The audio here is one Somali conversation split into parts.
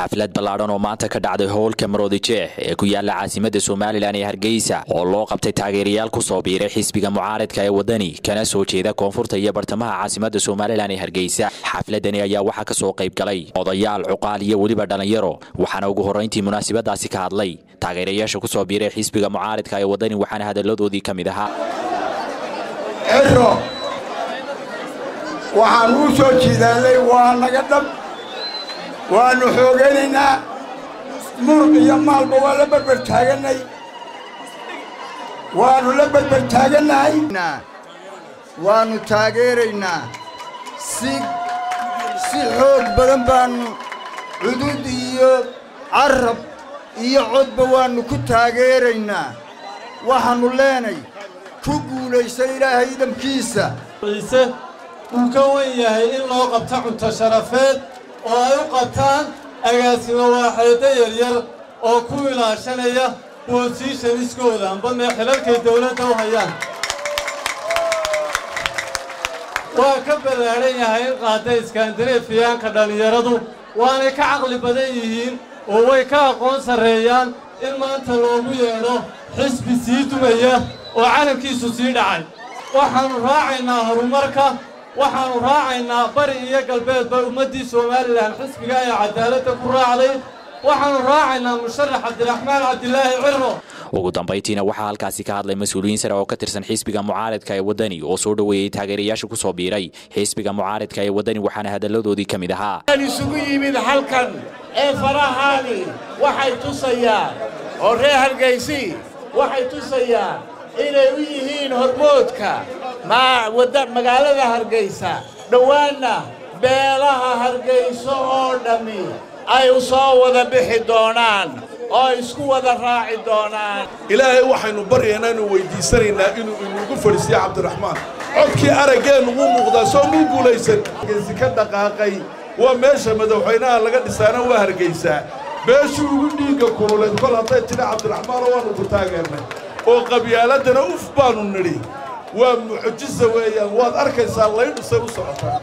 xaflad ballaadhan oo maanta ka dhacday howlka maroodi jeex ee ku yaala caasimada somalilan ee hargeysa oo loo qabtay taageerayaal ku soo biiray xisbiga mucaaridka ee wadani kana soo jeeda koonfurta iyo bartamaha caasimada somalilan ee hargeysa xafladani ayaa waxaa kasoo qayb galay odayaal cuqaal iyo weliba dhallinyaro waxaana ugu horrayntii munaasabadaasi ka hadlay taageerayaasha ku soo biiray xisbiga mucaaridka ee wadani waxaana hadalladoodii ka mid ahaa ciro waxaan uu soo jiidaalay waa naga dhab waannu xoogaynaynaa muruq iyo maalba waa la berber taagannay waannu la berber taagannahay waannu taageeraynaa si si xoog badan baannu cudud iyo carab iyo codba waannu ku taageeraynaa waxaannu leenay ku guulaysa ilaahay idamkiisa ciise wuu ka wen yahay in loo qabto cunto sharafeed oo ay u qabtaan agaasimo waaxeedda yaryar oo ku ilaashanaya boosiishaniskooda amba mee xilalkay dawladda u hayaan waa ka ballaadhan yahay in qaadda iskaandareefiyaanka dhallinyaradu waanay ka caqli badan yihiin oo way ka aqoon sarreeyaan in maanta loogu yeedho xisbi sii dumaya oo calankiisu sii dhacay waxaannu raacaynaa horumarka waxaannu raacaynaa bari iyo galbeedba ummaddii somalilan xisbiga ee cadaaladda ku raacday waxaannu raacaynaa musharax cabdiraxmaan cabdilaahi cirro ugu dambayntiina waxaa halkaasi ka hadlay mas-uuliyiin sare oo ka tirsan xisbiga mucaaridka ee wadani oo soo dhoweeyey taageerayaasha ku soo biiray xisbiga mucaaridka ee wadani waxaana hadalladoodii ka mid ahaa isugu yimid halkan ee farahaani waxay tusayaan oo reer hargaysi waxay tusayaan inay u yihiin hormoodka magaalada hargaysa dhowaanna beelaha hargayso oo dhammi ay u soo wada bixi doonaan oo isku wada raaci doonaan ilaahay waxaynu baryaynaa inu weyddiisanaynaa inuu inugu fadhiisiyo cabdiraxmaan codkii araggeennu wuu muuqdaa soo muu guulaysan hargaysi ka dhaqaaqay waa meesha madaxweynaha laga dhisaana waa hargaysaa beeshuu ugu dhiigga kululeed kol hadday tidhi cabdiraxmaanoo waannu ku taageernay oo qabyaaladana uf baannu nidhi waa mucjisa weeyaan waad arkaysaa laydhisay u socotaa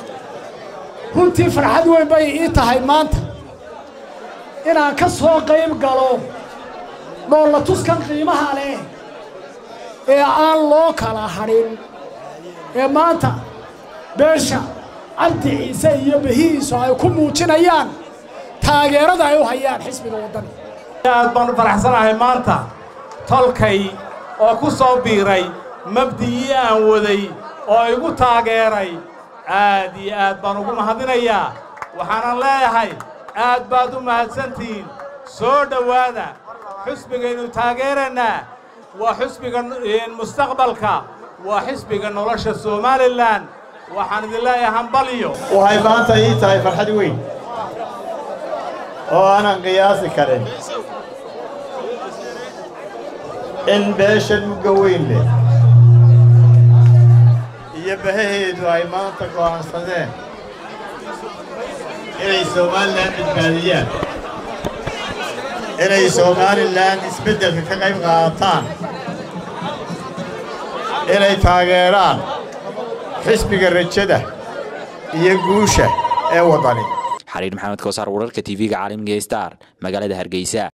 runtii farxad weyn bay ii tahay maanta inaan ka soo qayb galo dhoolla tuskan qiimaha leh ee aan loo kala hadhin ee maanta beesha cabdi ciise iyo behihiisu ay ku muujinayaan taageerada ay u hayaan xisbiga waddani aad baan u faraxsanahay maanta tolkay oo ku soo biiray mabdigii aan waday oo igu taageeray aad iyo aad baan ugu mahadinayaa waxaanan leeyahay aad baad u mahadsantihiin soo dhowaada xusbigaynu taageerannaa waa xusbiga mustaqbalka waa xisbiga nolosha somalilan waxaan idin leeyahay hambalyo waxay maanta ii tahay farxad weyn oo aanan qiyaasi karin in beeshan mugga weyn leh iyo bahaheedu ay maanta go'aansadeen inay somalilan badbaadiyaan inay somalilan isbeddelka ka qayb qaadataan inay taageeraan xisbiga rajada iyo guusha ee waddani xariir maxamed koosaar wararka tv-ga caalamiga star magaalada hargeysa